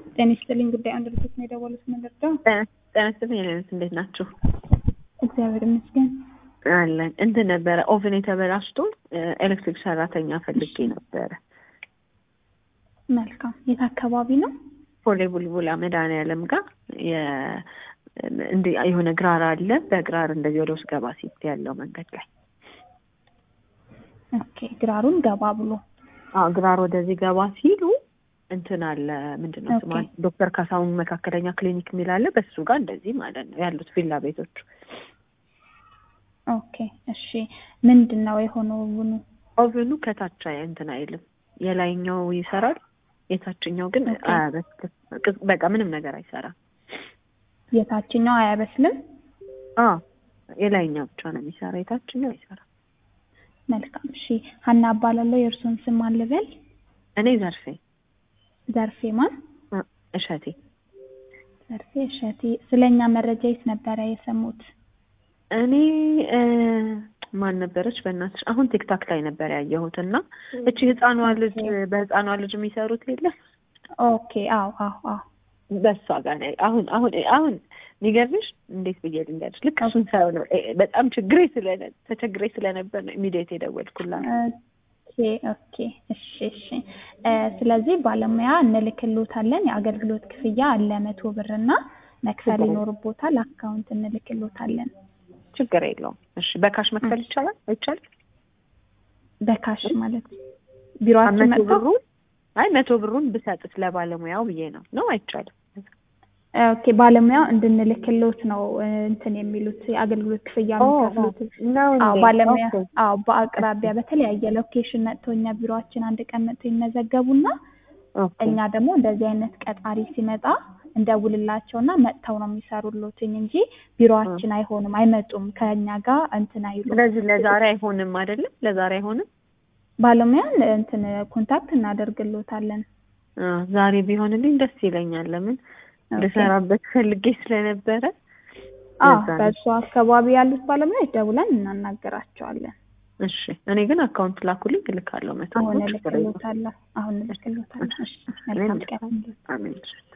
ጤና ይስጥልኝ። ጉዳይ አንድ ልጆች ነው የደወሉት። ምን ልርዳው? ጤና ይስጥልኝ። የኔነት እንዴት ናችሁ? እግዚአብሔር ይመስገን። አለን እንትን ነበረ ኦቨን የተበላሽቶ ኤሌክትሪክ ሰራተኛ ፈልጌ ነበረ። መልካም። የት አካባቢ ነው? ፖሌ ቡልቡላ መድኃኒዓለም ጋር እንዲህ የሆነ ግራር አለ። በግራር እንደዚህ ወደ ውስጥ ገባ ሲት ያለው መንገድ ላይ ኦኬ። ግራሩን ገባ ብሎ አዎ፣ ግራር ወደዚህ ገባ ሲሉ እንትን አለ ምንድን ነው ስማ፣ ኦኬ። ዶክተር ካሳሁን መካከለኛ ክሊኒክ የሚል አለ። በሱ ጋር እንደዚህ ማለት ነው ያሉት ቪላ ቤቶች። ኦኬ። እሺ። ምንድን ነው የሆነው? ውኑ ኦቨኑ ከታች አይ- እንትን አይልም። የላይኛው ይሰራል፣ የታችኛው ግን ኦኬ። አያበስልም። ቅዝ- በቃ ምንም ነገር አይሰራም። የታችኛው አያበስልም። አዎ የላይኛው ብቻ ነው የሚሰራ፣ የታችኛው አይሰራም። መልካም። እሺ። ሀና እባላለሁ። የእርሶን ስም ማን ልበል? እኔ ዘርፌ ዘርፌ ማን? እ፣ እሸቴ ዘርፌ እሸቴ። ስለኛ መረጃ የት ነበረ የሰሙት? እኔ እ፣ ማን ነበረች በእናትሽ አሁን ቲክታክ ላይ ነበር ያየሁት እና እቺ ህፃኗ ልጅ በህፃኗ ልጅ የሚሰሩት የለም ኦኬ። አዎ፣ አዎ፣ አዎ። በሷ ጋር ነው አሁን አሁን አሁን የሚገርምሽ እንዴት ብዬ ልንገርሽ ልክ እሱን ሳይሆን ነው እ፣ በጣም ችግሬ ስለነ ተቸግሬ ስለነበር ነው ኢሚዲየት የደወልኩላት ኦኬ ኦኬ። እሺ እሺ። እ፣ ስለዚህ ባለሙያ እንልክሎታለን። የአገልግሎት ክፍያ አለ መቶ ብር እና መክፈል ችግር የለም። ይኖርቦታል። አካውንት እንልክሎታለን። ችግር የለውም እሺ በካሽ መክፈል ይቻላል አይቻልም በካሽ ማለት ቢሮአችን መቶ መጥተው ብሩን አይ መቶ ብሩን ብሰጥስ ለባለሙያው ብዬ ነው ነው አይቻልም ኦኬ ባለሙያው እንድንልክሎት ነው እ፣ እንትን የሚሉት የአገልግሎት ክፍያ የሚከፍሉት። ነው አዎ እንዴ? ባለሙያ ኦኬ። አዎ በአቅራቢያ በተለያየ ሎኬሽን መጥተው እኛ ቢሮአችን አንድ ቀን መጥተው ይመዘገቡና ኦኬ። እኛ ደግሞ እንደዚህ አይነት ቀጣሪ ሲመጣ እንደውልላቸውና መጥተው ነው የሚሰሩሎትኝ እንጂ ቢሮአችን አይሆንም፣ አይመጡም ከእኛ ጋር እንትን አይሉም። ስለዚህ ለዛሬ አይሆንም አይደለም ለዛሬ አይሆንም ባለሙያን እንትን ኮንታክት እናደርግሎታለን። አ፣ ዛሬ ቢሆንልኝ ደስ ይለኛል ለምን ኦኬ። ልሰራበት ፈልጌ ስለነበረ አዎ ለዛ ነው። በእሱ አካባቢ ያሉት ባለሙያዎች ደውለን እናናገራቸዋለን። እሺ እኔ ግን አካውንት ላኩልኝ እልካለሁ መቶ አሁን ብር ችግር የለውም። እልክሎታለሁ። አሁን እልክሎታለሁ። እሺ መልካም ቀን። አሜን